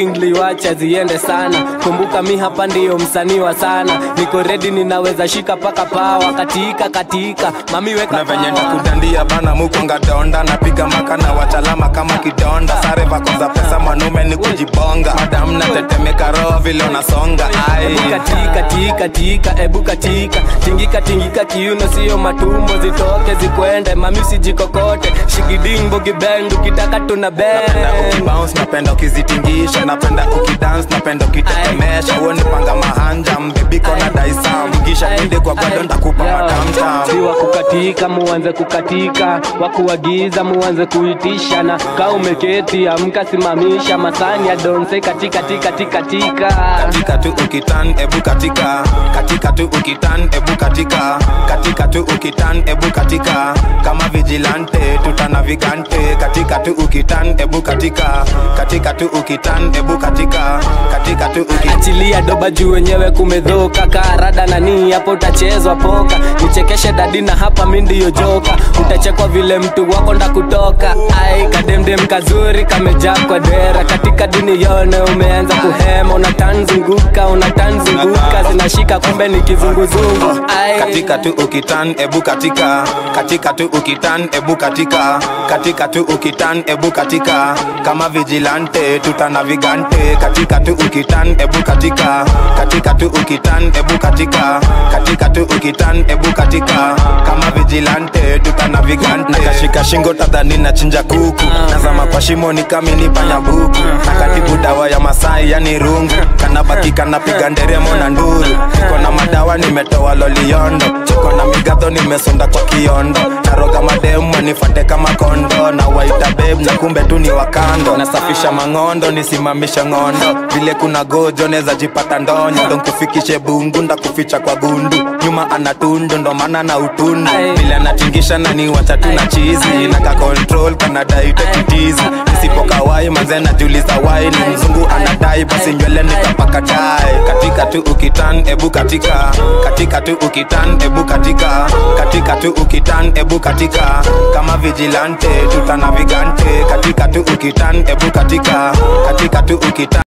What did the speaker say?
ngliwacha ziende sana kumbuka mi hapa ndiyo msanii wa sana niko redi ninaweza shika paka pawa katika katika mami weka na venye pawa. ndakudandia bana mukonga donda napiga maka na wachalama kama kidonda sare vako za pesa mwanume ni kujibonga madam natetemeka roho vile unasonga ai Ebu katika tika tika ebu katika tingika tingika kiuno sio matumbo zitoke zikwende mami usijikokote shigiding bogibend ukitaka tuna napenda bend ukibounce napenda ukizitingisha napenda ukidance napenda ukitetemesha uone panga mahanja mbebiko na daisam kisha twende kwa gwado ndakupa matamtam si wa kukatika muanze kukatika wakuagiza muanze kuitisha na kaa umeketi amka simamisha masani ya donse katika tika tika tika katika tu ukitan ebu katika katika tu ukitan ebu katika katika tu ukitan ebu katika kama vigilante tutana vigante katika tu ukitan ebu katika katika tu ukitan ebu katika katika tu ukitan achilia doba juu wenyewe kumedhoka karada nani hapo utachezwa poka nichekeshe dadina hapa mi ndiyo joka utachekwa vile mtu wako nda kutoka ai kademdem kazuri kamejaa kwa dera katika dini yone umeanza kuhema unatanzunguka unatanzunguka zinashika kumbe ni kizunguzungu ai katika tu ukitan ebu katika katika tu ukitan ebu katika katika tu ukitan ebu katika kama vigilante tutana vigante katika tu ukitan ebu katika katika tu ukitan ebu katika katika tu ukitan ebu katika kama vigilante tutana vigante nakashika shingo tadhani na chinja kuku nazama kwa shimo ni kamini panyabuku nakatibu dawa ya masai yani rungu kanabaki kanapiga nderemo na nduru niko na madawa nimetoa loliondo chiko na migadho nimesonda kwa kiondo naroga mademu wanifate kama kondo na waita beb na kumbe tu ni wakando nasafisha mang'ondo nisimamisha ng'ondo vile kuna gojo neza jipata ndonyo ndo nkufikishe bungu ndakuficha kwa gundu nyuma ana tundu ndo maana na utundu Aye. vile anatingisha nani wacha tu na chizi na ka control kanadaite kitizi nisipokawai manze najiuliza wai ni mzungu anadai basi nywele nikapaka tai katika tu ukitan ebu katika katika tu ukitan ebu katika katika tu ukitan ebu katika kama vigilante tutana vigante katika tu ukitan ebu katika katika tu ukitan